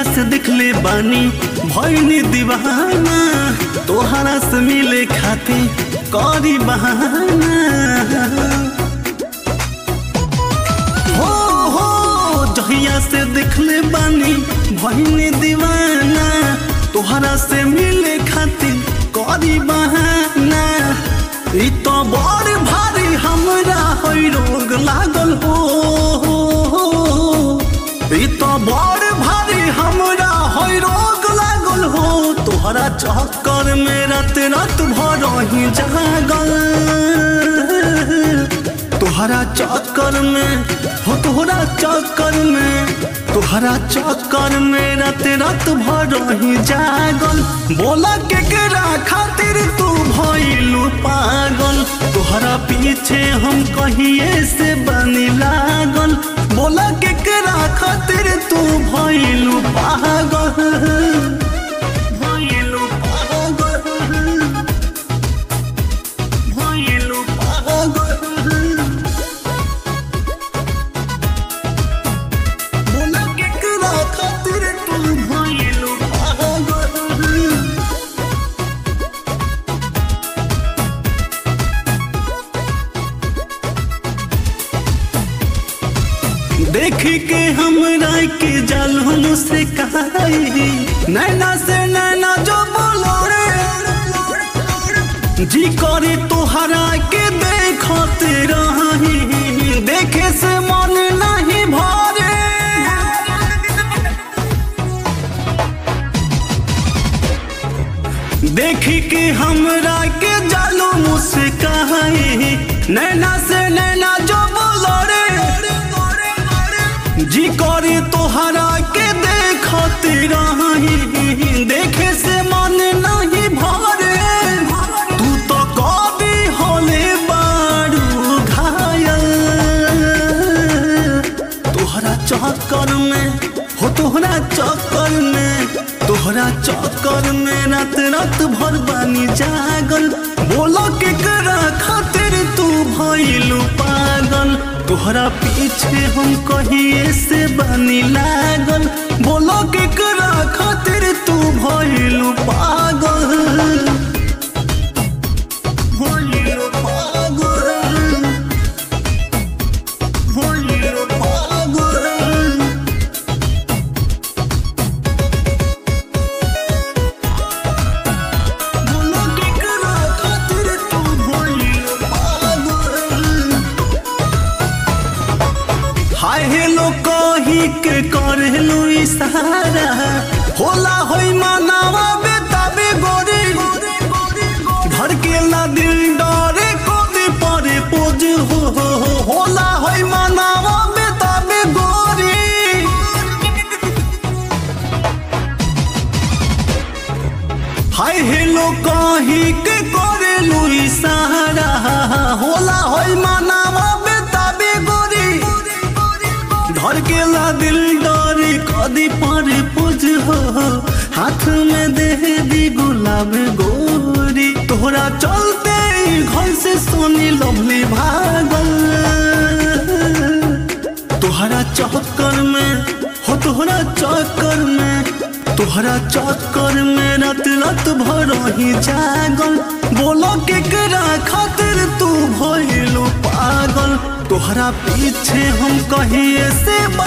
से दिखले बानी भैनी दीवाना तोहरा से मिले खाती करी बहाना हो हो जहिया से दिखले बानी भैनी दीवाना तोहरा से मिले खातिर करी बहाना ई तो बड़ भारी हमरा होई रोग लागल हो ई तो बड़ भारी हमरा होई रोग लागल हो तोहरा चक्कर में रात रात भर ही जागल तोहरा चक्कर में हो तोहरा चक्कर में तोहरा चक्कर में रात रात भर ही जागल बोला के केरा खातिर तू भइलू पागल तोहरा पीछे हम कहिए से बनी लागल बोला के केरा खातिर तू भइलू पागल भइलू पागल भइलू पागल बोला के करा खातिर तू भइलू पागल देखी के हमरा के जालून से कहाई नैना से नैना जो बोलो रे जी करे तोहरा के देखत रही देखे से मन नहीं भरे देखी के हमरा के जालो मुझसे कहाई नैना से नैना जो बोलो रे जी करे तोहरा के देखत रही देखे से मन नहीं भरे तू तो कभी होले बारू घायल तोहरा चक्कर में हो तोहरा चक्कर में तोहरा चक्कर में रात रात भर बानी जागल बोलो के करा खातिर तू भइलू पागल तोहरा पीछे हम कहिए से बानी लागल बोलो के करा खातिर तू भइलू पागल भइलू पागल भइलू पागल बोलो के करा खातिर तू भइलू पागल हाय हेलो कही के करेलू इशारा होला होई मानावा बेताबे गोरी धड़केला दिल डरे कोदी परे पोज हो हो हो होला होई मानावा बेताबे गोरी हाय हेलो कही के करेलू इशारा होला होई मानावा बेताबे गोरी धड़केला दिल डरे कदी पर पुज हो हाथ में दे दी गुलाब गोरी तोहरा चलते ही घर से सोनी लवली भागल तोहरा चक्कर में हो तोहरा चक्कर में तोहरा चक्कर में रात रात भर ही जागल बोलो के करा खातिर तू भइलू पागल तोहरा पीछे हम कहिए से